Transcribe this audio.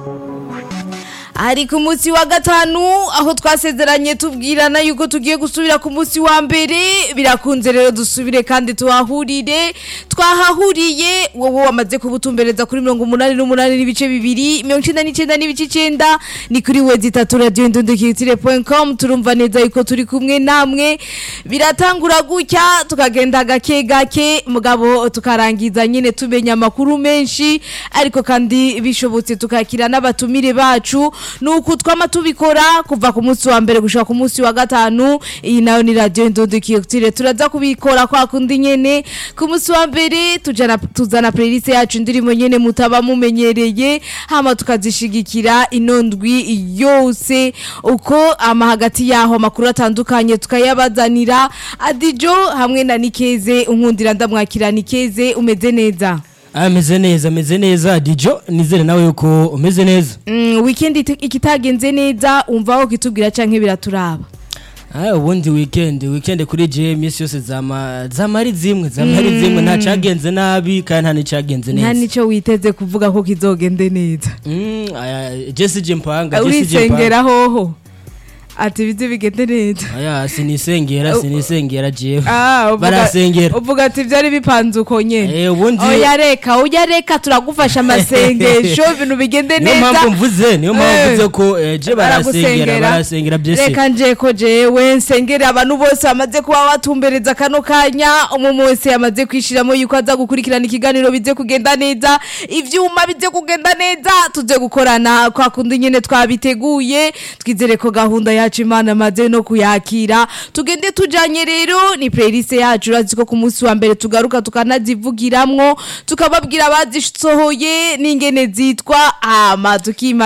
ari ku munsi wa gatanu aho twasezeranye tubwirana yuko tugiye gusubira ku munsi wa mbere birakunze rero dusubire kandi tuhahurire twahahuriye wowe wamaze kubutumbereza kuri mirongo umunani n'umunani n'ibice bibiri mirongo icenda n'icenda n'ibice icenda ni kuri wezi itatu radiyo ndundukirutire com turumva neza yuko turi kumwe namwe biratangura gutya tukagenda gake gake mugabo tukarangiza nyine tumenya amakuru menshi ariko kandi bishobotse tukakira n'abatumire bacu nuko twama tubikora kuva ku munsi wa mbere gushika ku munsi wa gatanu iyi nayo ni radio ndondukirutire turaza kubikora kwa kundi nyene ku munsi wa mbere tujana tuzana playlist yacu indirimbo nyene mutaba mumenyereye hama tukazishigikira inondwi yose uko ama hagati yaho amakuru atandukanye tukayabazanira adijo hamwe na nikeze unkundira ndamwakira nikeze umeze neza ameze neza ameze neza dijo nizere nawe yuko umeze neza Mm, weekend ite- ikitagenze neza umva aho kitubwira canke biraturaba Ah, ubundi weekend weekend kuri je iminsi yose zama zama ari zimwe zama ari zimwe nta cagenze nabi kandi nta n'icagenze nta neza nico witeze kuvuga ko kizogende neza Mm, aya, Jesse je mpanga Jesse je mpanga urisengera hoho ati bize bigende neza aya sinisengera sinisengera jewe Ah, uvuga- barasengera uvuga ati byari bipanze uko nyene eh ubundi oya reka oya reka turagufasha amasengesho ibintu bigende niyo neza mpamvu mvuze niyo mpamvu Eh. mvuze ko eh, je barasengera barasengera Jesse reka nje ko jewe nsengera abantu bose bamaze kuba batumbereza kano kanya umuntu wese yamaze kwishiramo yuko aza gukurikirana ikiganiro bize kugenda neza ivyuma bize kugenda neza tuze gukorana kwa kundi nyene twabiteguye twizere ko gahunda yacu imana amaze no kuyakira tugende tujanye rero ni playlist yacu urazi ko ku munsi wa mbere tugaruka tukanazivugiramwo tukababwira abazisohoye n'ingene zitwa ama tukima